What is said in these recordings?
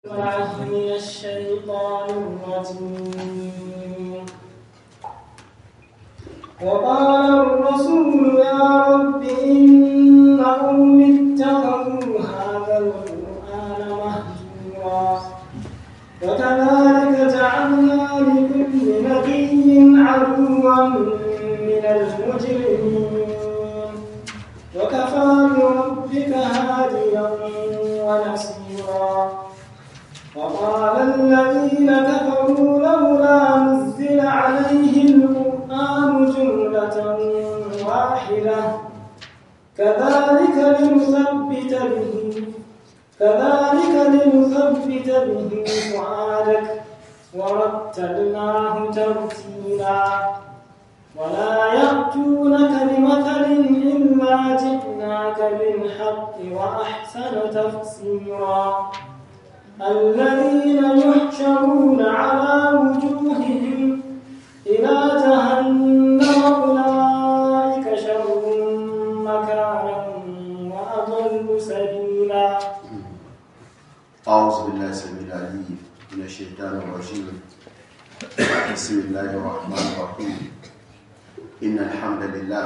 الله من الشيطان الرجيم وقال الرسول يا رب إن قوم اتخذوا هذا القرآن مهجورا وكذلك جعلنا لكل نبي عدوا من المجرمين وكفى بربك هاديا ونصيرا وقال الذين كفروا لولا نزل عليه القرآن جملة واحدة كذلك لنثبت به كذلك لنثبت به فؤادك ورتلناه ترتيلا ولا يأتونك بمثل إلا جئناك بالحق وأحسن تفسيرا الذين يحشرون على وجوههم إلى جهنم أولئك شر مكانا وأضل سبيلا أعوذ بالله السميع العليم من الشيطان الرجيم بسم الله الرحمن الرحيم إن الحمد لله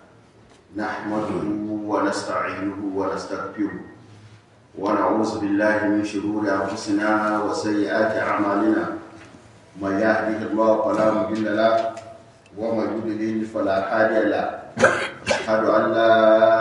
نحمده ونستعينه ونستغفره ونعوذ بالله من شرور أنفسنا وسيئات أعمالنا من يهده الله فلا مضل له ومن يضلل فلا هادي له أشهد أن لا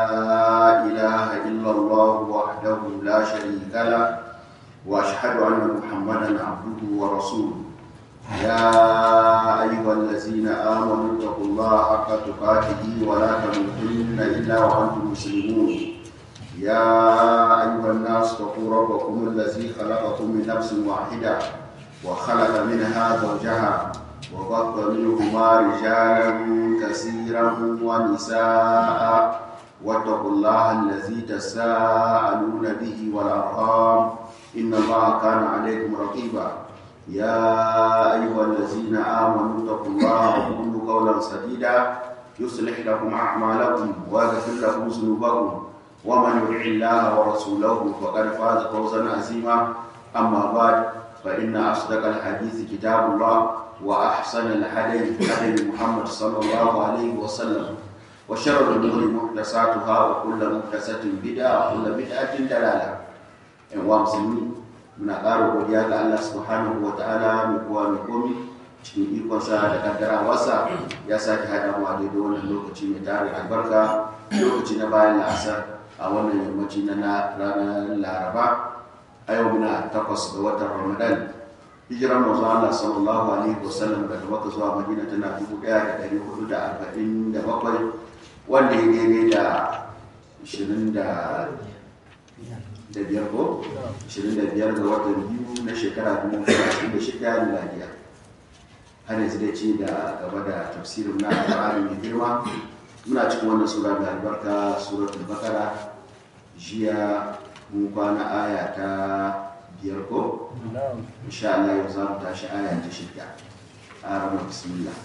إله إلا الله وحده لا شريك له واشهد ان محمدا عبده ورسوله يا ايها الذين امنوا اتقوا الله حق تقاته ولا تموتن الا وانتم مسلمون يا ايها الناس اتقوا ربكم الذي خلقكم من نفس واحده وخلق منها زوجها وبث منهما رجالا كثيرا ونساء واتقوا الله الذي تساءلون به والارحام إن الله كان عليكم رقيبا يا أيها الذين آمنوا اتقوا الله وقولوا قولا سديدا يصلح لكم أعمالكم ويغفر لكم ذنوبكم ومن يطع الله ورسوله فقد فاز فوزا عظيما أما بعد فإن أصدق الحديث كتاب الله وأحسن الهدي هدي محمد صلى الله عليه وسلم وشر الأمور محدثاتها وكل محدثة بدعة وكل بدعة دلالة yan uwa musulmi muna ƙara godiya ga Allah subhanahu wa ta'ala mai kowa mai komi cikin ikonsa da kaddarawarsa ya sake haɗa mu a daidai wannan lokaci mai tare albarka lokaci na bayan la'asar a wannan yammaci na ranar laraba a yau muna takwas ga watan ramadan hijiran manzo Allah sallallahu alaihi wasallam daga Makka zuwa Madina tana dubu ɗaya da ɗari hudu da arba'in da bakwai wanda ya daidai da ishirin da da biyar ko ashirin da biyar ga watan biyu na shekara dubu ashirin da shida miladiya har yanzu da ce da gaba da tafsirin na alƙur'ani mai girma muna cikin wannan sura mai albarka suratul bakara jiya mun kwana aya ta biyar ko insha Allah yau za mu tashi aya ta shida a ranar bismillah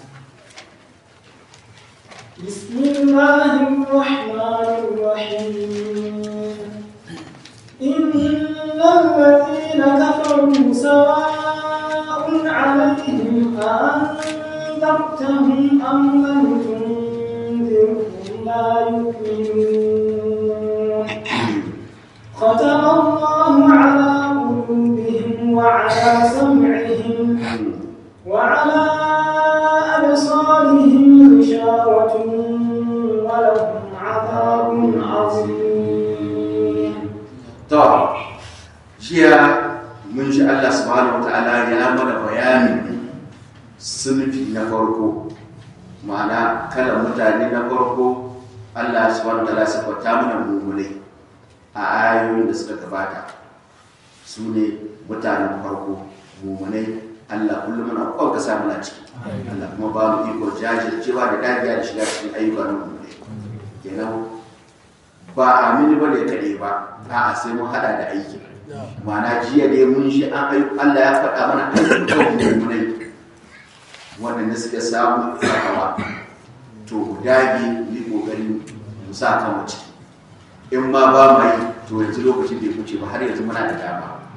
بسم الله الرحمن الرحيم إن الذين كفروا سواء عليهم أأنذرتهم أم لم تنذرهم لا يؤمنون ختم الله على قلوبهم وعلى سمعهم وعلى أبصارهم غشاوة ولهم عذاب عظيم To, jiya mun ji Allah subhanahu wa ta'ala ya mana bayanin sunfi na farko, ma'ana kalan mutane na farko Allah subhanahu wa ta'ala siffata mana mummunai a ayoyin da suka gabata su ne mutanen farko mummunai Allah kullum muna kwanka sa muna ciki Allah kuma ba mu iko jajircewa da dagiya da shiga cikin ayyuka na mummunai kenan ba amini ba da kaɗai ba a'a sai mun hada da aiki ma'ana jiya dai mun shi an ayu Allah ya faɗa mana ayyukan mummunai waɗanda suka samu tsakawa to mu dage mu yi ƙoƙari mu sa kan ciki in ma ba mu yi to yanzu lokacin bai wuce ba har yanzu muna da dama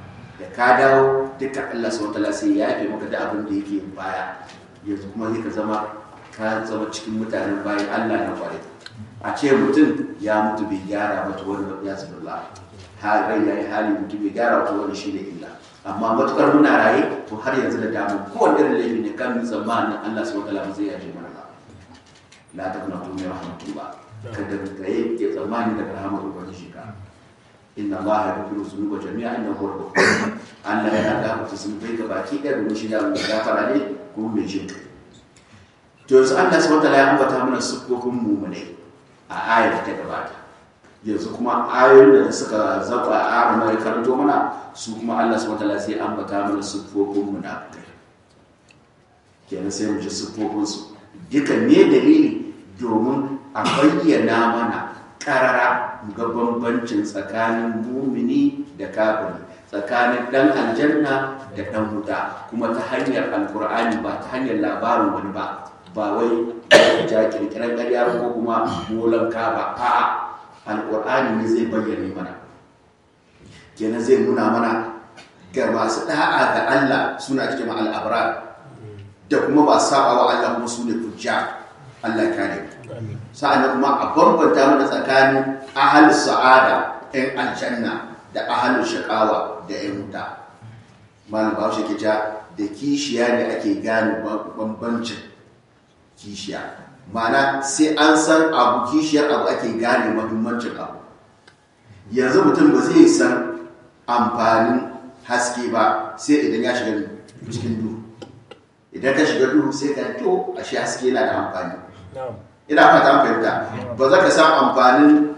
da ka dawo duka Allah subhanahu wataala sai ya yafe maka da abin da yake baya yanzu kuma sai ka zama ka zama cikin mutanen bayan Allah na kwarai a ce mutum ya mutu bai gyara mata wani ya zubillah har rai ya yi hali mutum bai gyara wata wani shi ne illa amma matukar muna raye to har yanzu da damu kowane irin laifi ne kan yi tsammanin Allah subhanahu wataala zai yaje mana ba la taqnatu min rahmatillah kada ka yanke tsammani daga rahmar ubangiji ka inna allaha yaghfiru dhunuba jami'a innahu huwal ghafur Allah yana gafarta zunubai ga baki ɗaya domin shi da mai gafara ne kuma mai jin kai to yanzu Allah subhanahu wataala ya ambata mana siffofin mu'minai a ayar ta gabata yanzu kuma ayoyin da suka zaba a mai karanto mana su kuma Allah subhanahu wataala sai ambata mana siffofin munafikai kenan sai mu ji siffofin su duka ne dalili domin a bayyana mana karara ga bambancin tsakanin mumini da kafiri tsakanin dan aljanna da dan wuta kuma ta hanyar alkur'ani ba ta hanyar labarin wani ba ba wai ja kirkiran ƙarya ko kuma molan ka ba a'a alkur'ani ne zai bayyana mana kenan zai nuna mana ga masu da'a ga Allah suna cikin al'abrar da kuma ba saba wa Allah kuma su ne fujja Allah kare sa'an kuma a bambanta mana tsakanin ahalus sa'ada ɗan aljanna da ahalus shakawa da ‘yan wuta malam ba shi ja da kishiya ne ake gane bambancin kishiya mana sai an san abu kishiyar abu ake gane mahimmancin abu yanzu mutum ba zai san amfanin haske ba sai idan ya shiga cikin duhu idan ka shiga duhu sai ka to ashe haske yana da amfani ina fata an fahimta ba za ka san amfanin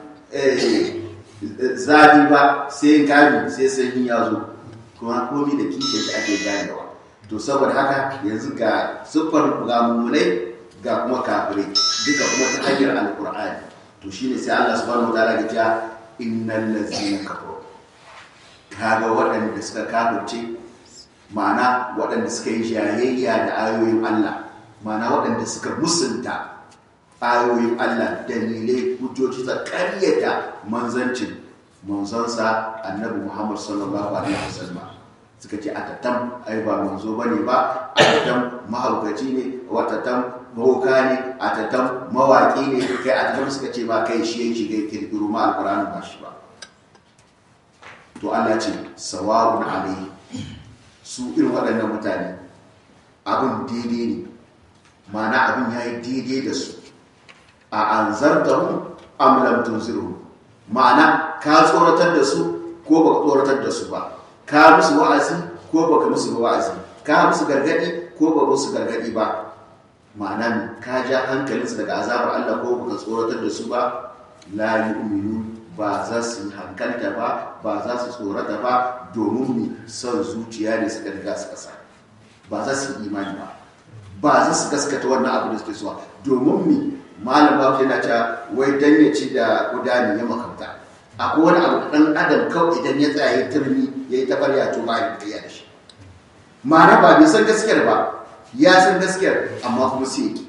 zafi ba sai gani sai sanyi ya zo kuma komi da kishe shi ake ganewa to saboda haka yanzu ga siffar ga mummunai ga kuma kafirai duka kuma ta hanyar alkur'ani to shine sai Allah subhanahu wa ta'ala ya ce innal ladzina kafaru kaga waɗanda suka kafirce ma'ana waɗanda suka yi jayayya da ayoyin Allah ma'ana waɗanda suka musunta ayoyin Allah dalilai hujjoji ta karyata manzancin manzansa annabi Muhammad sallallahu alaihi wasallam suka ce atatam ai ba manzo bane ba atatam mahaukaci ne watatam boka ne atatam mawaki ne kai atatam suka ce ba kai shi yake ga kirkiro ma alqur'ani ba shi ba to Allah ce sawa'un alaihi su irin waɗannan mutane abin daidai ne ma'ana abin ya yi daidai da su a an zartarun amlam tunziru ma'ana ka tsoratar da su ko baka tsoratar da su ba ka musu wa'azi ko baka musu wa'azi ka musu gargadi ko baka musu gargadi ba ma'ana ka ja hankalinsu daga azabar Allah ko baka tsoratar da su ba la yu'minu ba za su hankalta ba ba za su tsorata ba domin mi son zuciya ne suka riga su kasa ba za su imani ba ba za su gaskata wannan abu da suke suwa domin mi malam babu yana cewa wai dan ya ci da gudani ya makamta akwai wani abu dan adam kawai idan ya tsaya ya turmi ya yi tabarya to ba ya da shi ma'ana ba bai san gaskiyar ba ya san gaskiyar amma kuma sai yake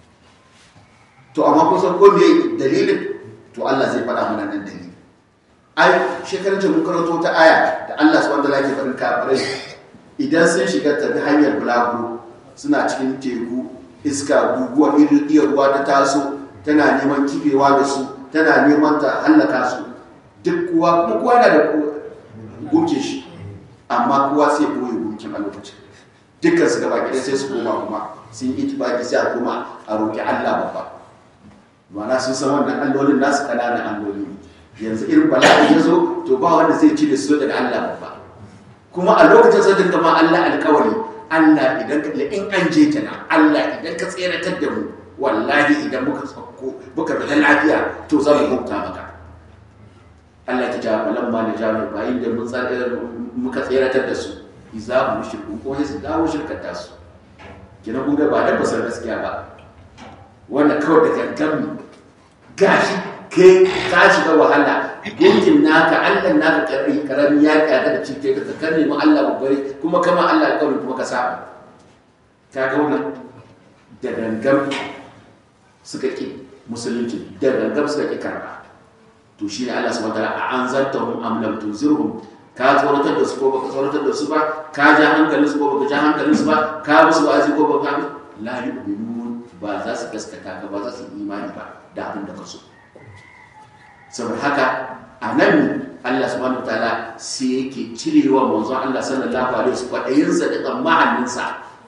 to amma kusan ko me dalilin to Allah zai faɗa mana nan dalili ai shekarar mun karanto ta aya da Allah subhanahu wa ta'ala ke faɗin kafirai idan sun shiga tafi hanyar bulaguro suna cikin teku iska guguwa irin iya ruwa ta taso tana neman kifewa da su tana neman ta hallaka su duk kuwa kuma kowa na da gunkin shi amma kowa sai koyi gunkin a lokacin dukkan su gaba ɗaya sai su koma kuma sun yi itibaki sai a koma a roƙi Allah babba ma'ana sun san wannan allolin nasu ƙananan alloli yanzu irin bala'i ya zo to ba wanda zai ci da su daga Allah babba kuma a lokacin sai dinga ma Allah alƙawari Allah idan ka in an je ta nan Allah idan ka tseratar da mu wallahi idan muka tsakko muka fita lafiya to za mu hukunta maka Allah ta jawo falan ma da jawo bayin da mun muka tseratar da su iza mu shirku ko sai su dawo shirkar ta su kina kun ga ba dan basar gaskiya ba wannan kawai da gangan gashi kai ka shiga wahala gunkin naka Allah naka karbi karami ya kada da cike ka ka nemi Allah babbare kuma kama Allah alƙawari kuma ka saba ka ga wannan da gangan suka ki musulunci da gangan suka ki karba to shine Allah subhanahu wataala a anzartahum am lam tunzirhum ka tsoratar da su ko baka tsoratar da su ba ka ja hankalin su ko baka ja hankalin su ba ka musu wa'azi ko baka la yu'minun ba za su gaskata ka ba za su imani ba da abin da ka so saboda haka a nan Allah subhanahu wa ta'ala sai yake cirewa manzon Allah sallallahu alaihi wasallam kwaɗayinsa da tsammaninsa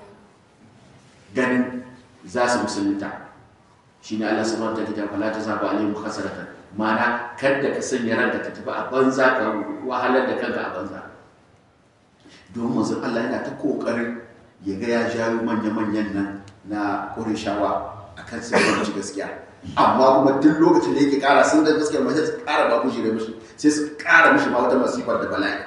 ganin za su musulunta shi ne Allah subhanahu wa ta'ala fala ta zaba alaihim khasaratan mana kada ka sanya ranka ta tafi a banza ka wahalar da kanka a banza domin manzon Allah yana ta kokarin ya ga ya jawo manya-manyan nan na Qurayshawa akan sai gaskiya amma kuma duk lokacin da yake kara sun da gaskiyar mace su kara ba kushi da mishi sai su kara mishi ma wata masifar da bala'i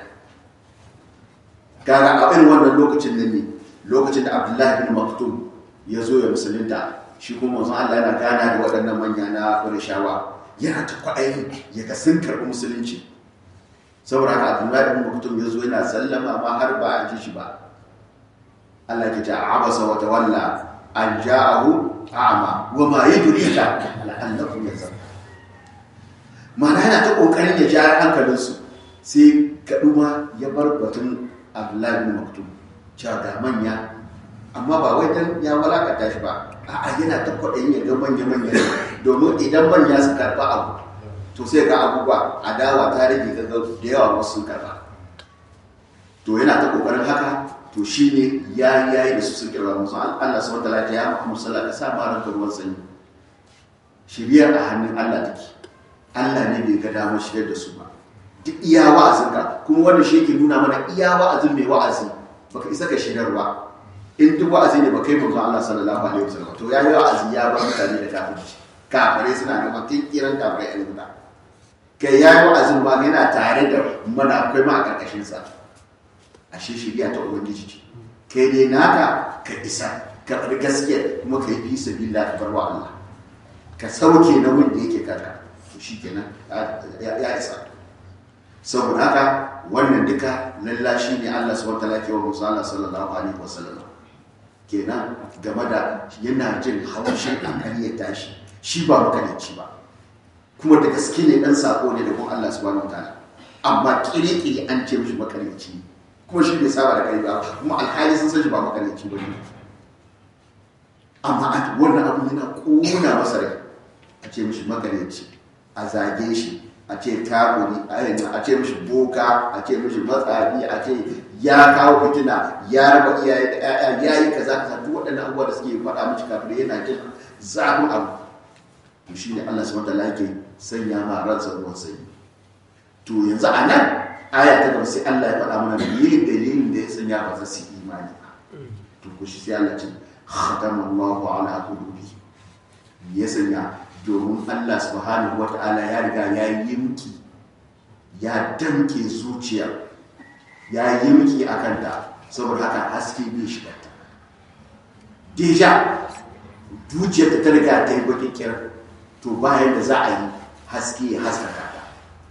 gara a irin wannan lokacin nan ne lokacin da abdullahi bin maktum ya zo ya musulunta shi kuma wanzu allah yana gana da waɗannan manya na shawa yana ta kwaɗayi ya ga sun karɓi musulunci saboda haka abdullahi bin maktum ya zo yana sallama ma har ba a ji shi ba allah ke ta abasa wata walla an ja'ahu a'ma wa ma yudrika la'allahu yazakka mana yana ta kokarin ya ja hankalin su sai kaduma ya bar batun Abdullahi bin Maktum cewa ga manya amma ba wai dan ya walakata shi ba a'a yana ta kwaɗayin ya ga manya manya domin idan manya su karɓa abu to sai ga abubuwa adawa ta rage ga da yawa wasu sun karɓa to yana ta kokarin haka to shi ne ya yayi da su sun kirba musu Allah su wata lafiya ya Muhammad sallallahu alaihi wasallam sa ranka ruwan sanyi shiriyar a hannun Allah take Allah ne bai ga damar shigar da su ba duk iya wa'azin ka kuma wannan shi yake nuna mana iya wa'azin mai wa'azi baka isa ka shirarwa in duk wa'azi ne baka yi manzon Allah sallallahu alaihi wasallam to yayi wa'azi ya bar mutane da kafirci kafirai suna neman kiran kafirai ɗan guda kai yayi wa'azin ma yana tare da mana akwai ma a karkashin sa ashe shirya ta ubangiji ce kai dai naka ka isa ka faɗi gaskiya kuma ka yi fi sabila ka bar wa Allah ka sauke na wanda yake kanka to shi kenan ya isa saboda haka wannan duka lallashi ne Allah subhanahu wataala ke wa Musa Allah sallallahu alaihi wasallam kenan game da yana jin haushin hankali ya tashi shi ba makalici ba kuma da gaske ne dan sako ne da kuma Allah subhanahu wataala amma kire-kire an ce mishi makalici ne kuma shi bai saba da kai ba kuma alhali sun san shi ba makalici ba ne amma wannan abu yana kona masa rai a ce mishi makalici a zage shi a ce kafiri a ce mishi boka a ce mishi matsafi a ce ya kawo fitina ya raba iyaye da ƴaƴa ya yi kaza kaza duk waɗannan abubuwa da suke faɗa mishi kafin yana jin zafin abu to shi ne Allah subhanahu wa ta'ala yake sanya ma ransa ruwan sanyi to yanzu a nan aya ta gaba sai Allah ya faɗa mana me dalilin da ya sanya ba za su imani ba to ko shi sai Allah ce khatama Allahu ala qulubi ya sanya domin Allah subhanahu wata'ala ya riga ya yi miki ya damke zuciya ya yi miki akan ta saboda haka haske bai shiga ta deja zuciyarta ta riga ta yi bakin kiran to bayan da za a yi haske ya haskaka ta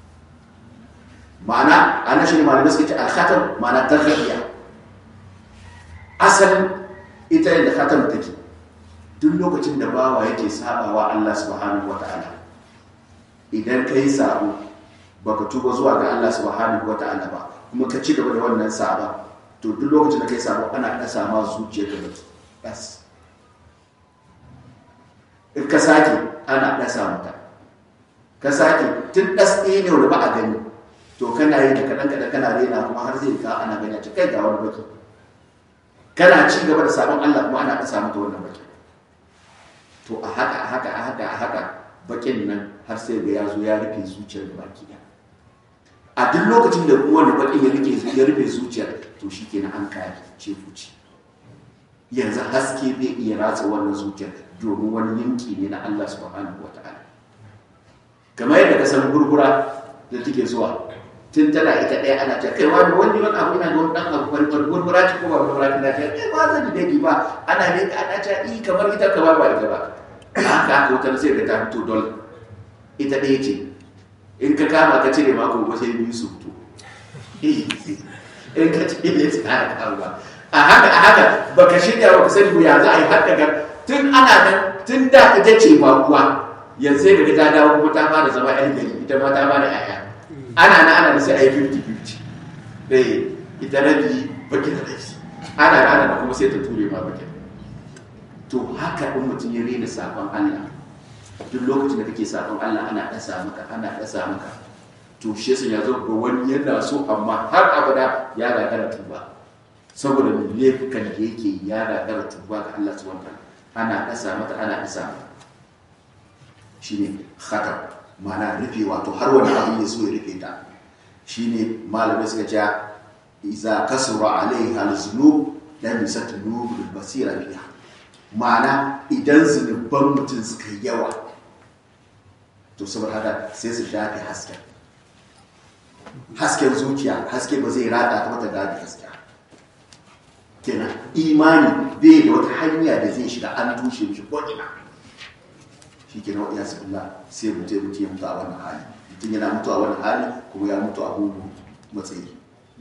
ma'ana ana shi ne malamai suka ce alkhatar ma'ana tarhiya asalin ita yadda khatar take duk lokacin da bawa yake sabawa Allah subhanahu wata'ala idan ka yi sabo baka tuba zuwa ga Allah subhanahu wata'ala ba kuma ka ci gaba da wannan saba to duk lokacin da ka yi sabo ana kasa ma zuciya ka da bas in ka sake ana dasa mata ka sake tun das ɗaya ne wanda ba a gani to kana yi da kaɗan kaɗan kana rena kuma har zai ka ana gani a cikin ga wani baki kana ci gaba da sabon Allah kuma ana ɗasa mata wannan baki to a haka a haka a haka a haka bakin nan har sai ga ya zo ya rufe zuciyar da baki da a duk lokacin da wani bakin ya rufe ya rufe zuciyar to shikenan an kaya ce fuci yanzu haske bai iya ratsa wannan zuciyar domin wani yanki ne na Allah subhanahu wataala kamar yadda ka san gurgura da take zuwa tun tana ita ɗaya ana ta kai wani wani wani abu ina ga wani ɗan abu wani gurgura ce ko ba gurgura ta ta eh ba zan da ba ana ne ana ta i kamar ita kamar ba ita ba haka haka wutar sai ka ta fito dole ita ɗaya ce in ka kama ka cire mako ba sai biyu su fito in ka cire ya tsara karuwa a haka a haka baka shirya ba ka sani ya za a yi har daga tun ana nan tun da ita ce ba kuwa yanzu sai ka ta dawo kuma ta fara zama yan gari ita ma ta fara yaya ana na ana da sai a yi 50-50 eh ita rabi baki da rabi ana rana da kuma sai ta ture ma baki to haka in mutum ya rena sabon Allah duk lokacin da kake sabon Allah ana dasa maka ana dasa maka to shi yasa ya zo ga wani yana so amma har abada ya gagara tuba saboda mai laifukan da yake ya gagara tuba ga Allah subhanahu wa ana dasa mata ana dasa mata shine khatar ma'ana rufe wato har wani abu ya so ya rufe ta shine malamai suka ce iza kasura alaiha al-zunub lam yasatnu bil basira biha ma'ana idan zunuban mutum suka yawa to saboda haka sai su shafe hasken hasken zuciya haske ba zai rada ta mata gadi gaskiya kenan imani bai da wata hanya da zai shiga an tushe mishi ko ina shi ke nawa yasu billah sai mutu ya mutu ya mutu a wannan hali mutum yana mutu a wannan hali kuma ya mutu a hugu matsayi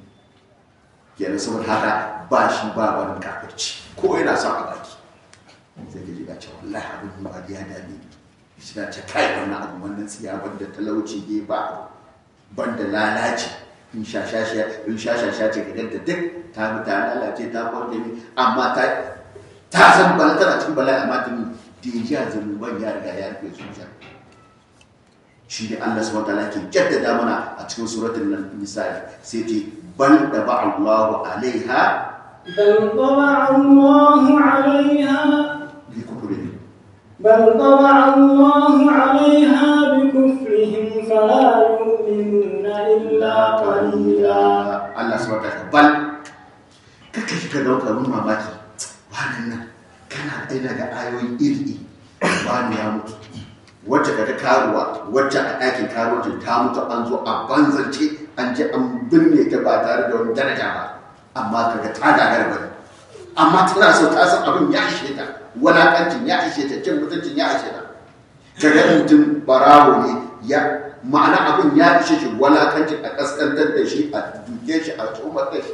kenan saboda haka ba shi ba wani kafirci ko yana son a baki sai ka ji ga cewa wallahi abin ba ya dame shi na ce kai wannan abu wannan tsiya banda talauci ne ba banda lalaci in shashasha in shashasha ce ka ganta duk ta bi ta lalace ta kwanta ne amma ta ta san bala tana cikin bala'i amma ta dejiya zanuban ya riga ya rufe zuciya shi ne Allah subhanahu wataala ke jaddada mana a cikin suratul nisa sai ce bal da ba Allahu alaiha بل طبع الله عليها bi kufrihi بل طبع الله عليها بكفرهم فلا يؤمنون إلا قليلا Allah subhanahu wataala bal kaka shi ka dauka mun mamaki wannan nan kana aina ga ayoyi iri wani ya mutu wacce ka ta karuwa wacce a ɗakin karuwacin ta mutu an zo a banzance an je an binne ta ba tare da wani daraja ba amma kaga ta gagara ba amma tana so ta san abin ya ishe ta walakancin ya ishe ta cin mutuncin ya ishe ta kaga mutum barawo ne ya ma'ana abin ya ishe shi walakancin a kaskantar da shi a duke shi a tsomar da shi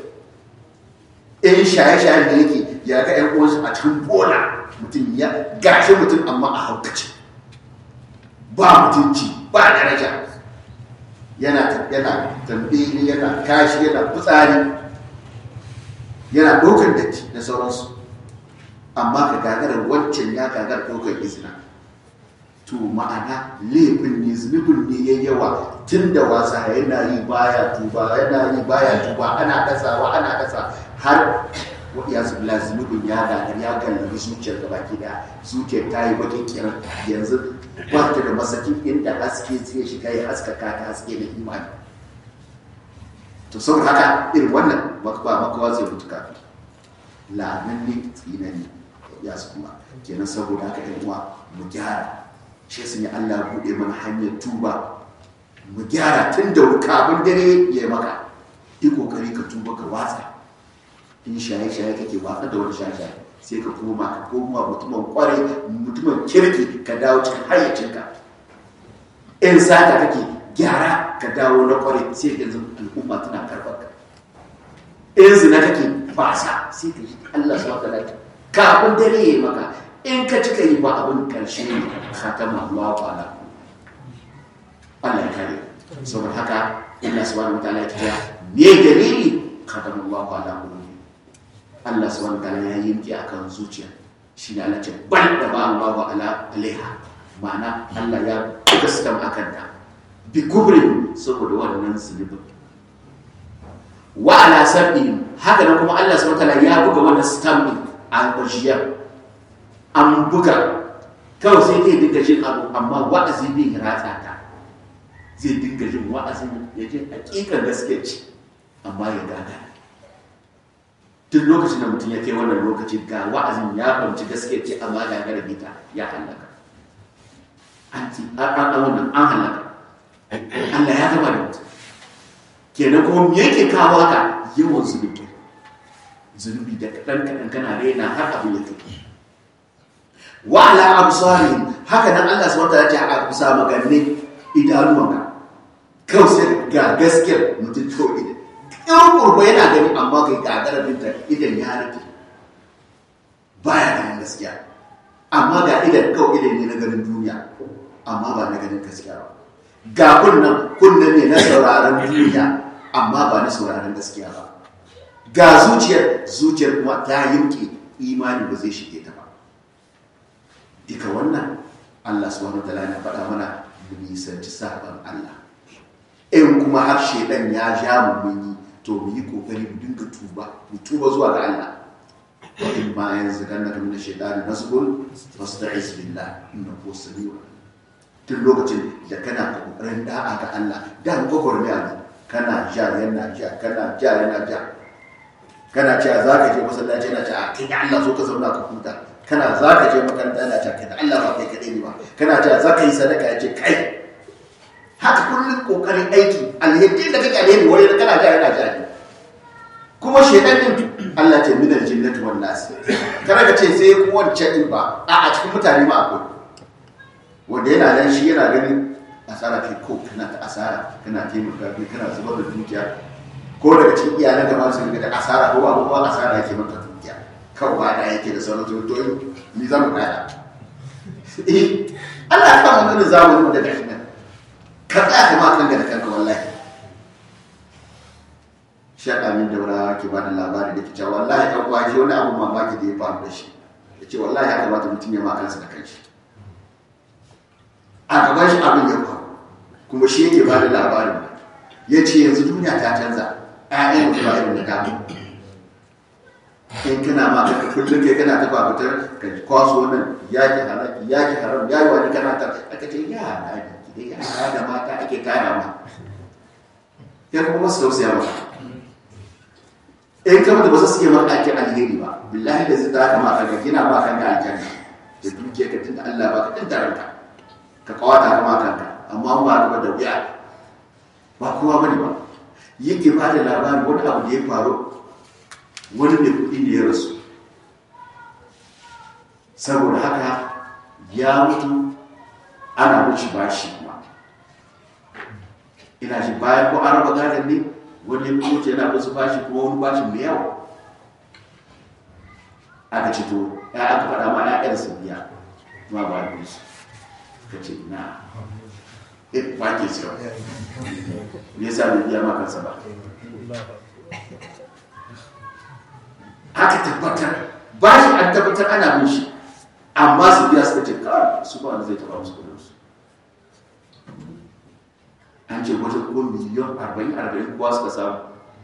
in shaye-shaye da yake ya ga yan uwansu a cikin bola mutum ya gashi mutum amma a haukace ba mutunci ba daraja yana yana tambayi yana kashi yana fitsari yana ɗaukar datti da sauransu amma ka gagarar wancan ya gagar ɗaukar izina to ma'ana laifin ne zunubin ne ya yawa tun da wasa yana yi baya tuba yana yi baya tuba ana kasawa ana kasa har ya zubla zunubin ya gagar ya gallabi zuciyar gaba ki da zuciyar ta yi bakin kiran yanzu ba ta da masakin inda haske zai shiga ya haskaka ta haske da imani to saboda haka irin wannan ba makawa zai mutu kafin la'anan ne tsinani ya su kuma kenan saboda haka yan uwa mu gyara shi sun yi Allah buɗe mana hanyar tuba mu gyara tun da kafin dare ya yi maka yi kokari ka tuba ka watsa in shaye-shaye kake watsa da wani shaye-shaye sai ka koma ka koma mutumin kwarai mutumin kirki ka dawo cikin hayyacinka in sata kake gyara ka dawo na kwarai sai ka yanzu al'umma tana karɓar ka in zina kake fasa sai ka ji Allah su wata lafiya kafin dare ya yi maka in ka cika yi ba abin karshe ne khatama Allah ta'ala Allah ya kare saboda haka Allah subhanahu wataala ya kira me dalili khatama Allah ta'ala qulubi Allah subhanahu wataala ya yanke akan zuciya shi ne Allah ce bal da ba Allah ala alaiha ma'ana Allah ya gaskam akan ta bi kubrin saboda wannan zulubin wa ala sab'in haka nan kuma Allah subhanahu wataala ya buga wannan stamp din an bashiyar an buga kawai sai zai dinga jin abu amma wa'azi bai ratsa ta zai dinga jin wa'azin ya ji hakikan gaske ce amma ya gaga duk lokacin da mutum ya kai wannan lokaci ga wa'azin ya fahimci gaske ce amma ga gara bita ya halaka an ci an wannan an halaka Allah ya gaba da mutum kenan kuma me yake kawo haka yawan zunubi zunubi da kaɗan kaɗan kana raina har abu ya tafi wa ala absarihim haka nan Allah subhanahu wataala ya a bisa maganne idanuwanka kawai sai ga gaskiyar mutum to idan in kurba yana gani amma kai gagara binta idan ya rufe baya ganin gaskiya amma ga idan kawai idan ne na ganin duniya amma ba na ganin gaskiya ba ga kunnan kunnan ne na sauraron duniya amma ba na sauraron gaskiya ba ga zuciyar zuciyar kuma ta yanke imani ba zai shige ta ba duka wannan Allah subhanahu wa ta'ala ya faɗa mana mu nisanci saban Allah in kuma har shedan ya ja mu mun yi to mu yi kokari mu dinga tuba mu tuba zuwa ga Allah wa in ma yanzu kan naka min shaytani nasbun fasta'iz billah innahu samiu tun lokacin da kana kokarin da'a ga Allah da mu kokoro ne Allah kana ja yana ja kana ja yana ja kana cewa za ka je masallaci yana cewa kai da Allah so ka zauna ka huta kana za ka je makaranta yana cewa kai da Allah ba kai kaɗai ne ba kana cewa za ka yi sadaka ya ce kai haka kullum kokarin aiki alheri da kake alheri wani da kana ja yana ja ne kuma shedan din Allah ce minal jinnati wan nas kana ka ce sai ku wancan din ba a a cikin mutane ma akwai wanda yana nan shi yana ganin asara kai ko kana ta asara kana taimaka kai kana zubar da dukiya ko daga cikin iyalan da masu riga da asara ko babu ko asara yake maka dukiya kawai ba da yake da sauran to to ni zamu kaya eh Allah ka mun da zamu da gashi nan ka tsaya ka ma kanka da kanka wallahi shaɗa min daura ke ba da labari da ke cewa wallahi ɗan kwaji wani abu mamaki da ya faru da shi ya ce wallahi ya kamata mutum ya ma kansa da kanshi a gaban shi abin ya faru kuma shi yake ba da labarin ya ce yanzu duniya ta canza ƴaƴan da ba irin da ta in kana ma ka kullum kai kana ta babutar ka kwaso wannan yaki halaki yaki haram yayi wani kana ta aka ce ya halaki dai yara da mata ake kara ma ya kuma masu tausaya maka in kama da ba su suke maka ake alheri ba billahi da zai ta kama kanka gina ba kanka aljanna da dukiya ka tunda Allah ba ka tunda ranka ka kawata kama kanka amma ba ka da wuya ba kowa bane ba yake ba da labari wani abu da ya faru wani mai kuɗi ne ya rasu saboda haka ya mutu ana wuce bashi kuma ina shi bayan ko an raba gadon ne wani ya kuma yana wasu bashi kuma wani bashi mai yawa aka ce to ya aka faɗa ma ya ɗan su biya kuma ba da su ka ce na eh ba ke siya me yasa bai biya ma kansa ba aka tabbatar bashi an tabbatar ana bin shi amma su biya suka ce kawai su ba wanda zai taɓa musu kudin su an ce wata ko miliyan arba'in arba'in kuwa suka samu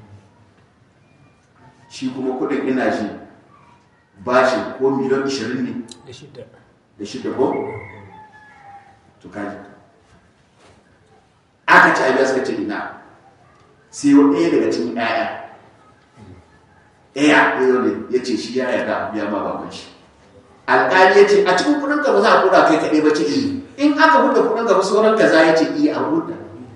shi kuma kudin ina shi bashi ko miliyan ishirin ne da shida da shida ko to kaji aka ci abiya suka ce ina sai wa ɗaya daga cikin ɗaya ɗaya ɗaya ne ya ce shi ya yarda biya ma baban shi alƙali ya ce a cikin kudin ka ba za a kuɗa kai kaɗai ba ce in aka buɗe kudin ka ba sauran ka za ya ce iya a buɗe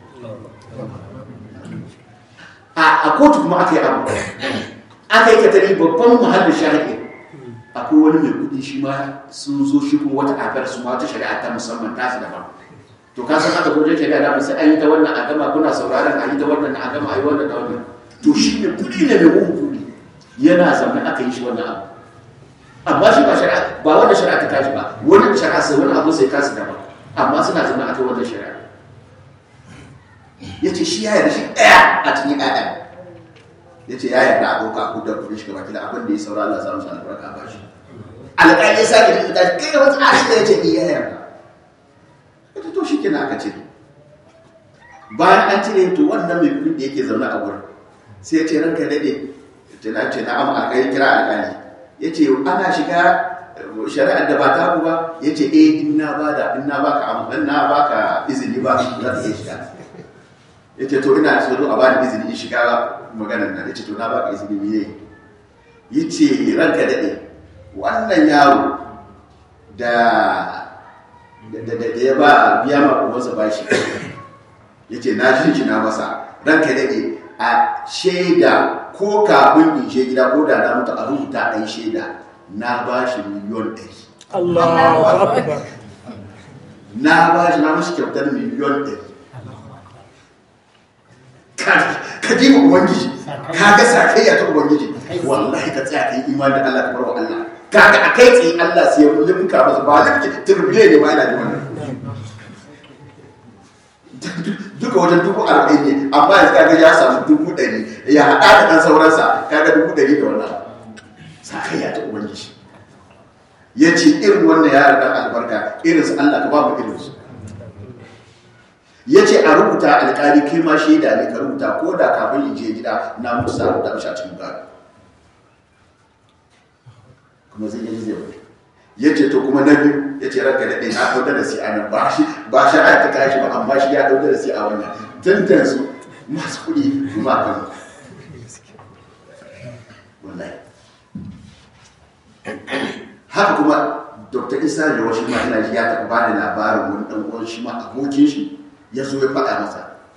a kotu kuma aka yi abu aka yi katari babban muhallin shahidi akwai wani mai kudi shi ma sun zo shi kuma wata afar su ma wata shari'a ta musamman ta su daban to ka san aka gojin shari'a da sai an yi ta wannan a gama kuna sauraron a yi ta wannan a gama a yi wannan da wannan to shi ne kudi ne mai mugun kudi yana zaune aka yi shi wannan abu amma shi ba shari'a ba wanda shari'a ta tashi ba wani shari'a sai wani abu sai kasu daban amma suna zaune aka yi wannan shari'a ya ce shi ya yarda shi ɗaya a cikin ɗaya ya ce ya yarda a ɗauka a kudar kudin shi gaba kila abin da ya saura Allah samu shi albarka ba shi alƙali ya sake da tashi kai da wata a shi da ya ce iya yarda ya ce to shi kenan aka ce bayan an cire to wannan mai kudin da yake zaune a wurin sai ya ce ranka daɗe ce na ce na amma alƙali kira alƙali ya ce ana shiga shari'ar da ba ta ba ya ce eh in na bada in na baka amma na baka izini ba za ta iya shiga ya ce to ina so a bani izini in shiga maganar nan ya ce to na baka izini miye yi ce ranka daɗe wannan yaro da da ya ba biya ma umarsa ba shi ya ce na shi na masa ranka daɗe a shaida ko kafin in she gida ko da na mutu a rubuta ɗan shaida na ba shi miliyon ɗari Allahu akbar na ba shi na mashi kyautar miliyon ɗari ka ji ma ubangiji ka ga sakayya ta ubangiji wallahi ka tsaya ka yi imani da Allah ka bar wa Allah ka ga a kai tsaye Allah sai ya limka masa ba limki turbile ne ma yana da wannan duk duka wajen dubu arba'in ne amma yanzu kaga ya samu dubu ɗari ya haɗa da ɗan sauransa kaga dubu ɗari da wannan sakayya ta ubangiji ya ce irin wannan yaran ɗan albarka irin su Allah ka ba mu irin su ya ce a rubuta alƙali kai ma shaida ne ka rubuta ko da kafin in je gida na mutu sa rubuta mishi a cikin gado kuma zai yi zai wani ya ce to kuma na biyu ya ce ranka da ɗin ya ɗau darasi a nan ba shi ba shi a ta kashi ba amma shi ya ɗau darasi a wannan tantan su masu kuɗi kuma kan wallahi haka kuma dr isa da wasu ma ina ji ya taɓa ba da labarin wani ɗan uwan shi ma abokin shi ya zo ya faɗa masa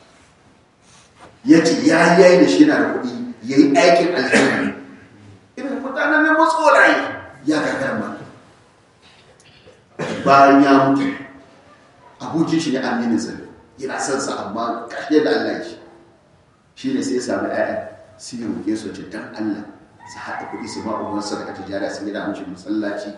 ya ce ya yayi da shi yana da kuɗi ya yi aikin alheri irin mutanen ne matsolaye ya gagara ma bayan ya mutu abokin shi ne aminin sa yana son sa amma kashe da Allah shi shi ne sai ya sami ƴaƴa sai ya roƙe su ce dan Allah su haɗa kuɗi su ma uban sadaka tijara su gida mishi masallaci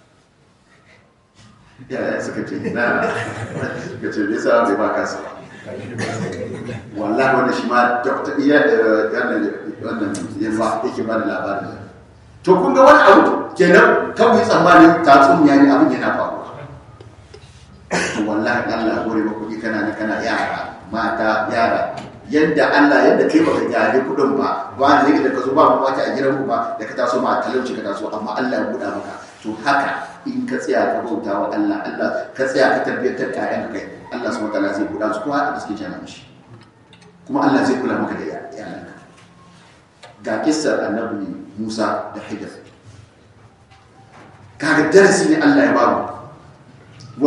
yaya suka ce na suka ce me yasa bai ba kansa wallahi wannan shi ma dokta iya wannan wannan yamma yake ba da labarin to kun ga wani abu kenan kan yi tsammanin tatsuniya ne abin yana faruwa wallahi Allah gore ba kuɗi kana ne kana yara mata yara yadda Allah yadda kai baka gyare kuɗin ba ba ne da ka zo ba mu mata a gidan ku ba da ka taso ma talauci ka taso amma Allah ya buɗa maka to haka in ka tsaya ka bauta wa Allah Allah ka tsaya ka tarbiyyantar ƴaƴanka kai Allah subhanahu wataala zai buɗa su kuma haka da suke jana mishi kuma Allah zai kula maka da iyalanka ga kissar annabi Musa da Hijr kaga darasi ne Allah ya bamu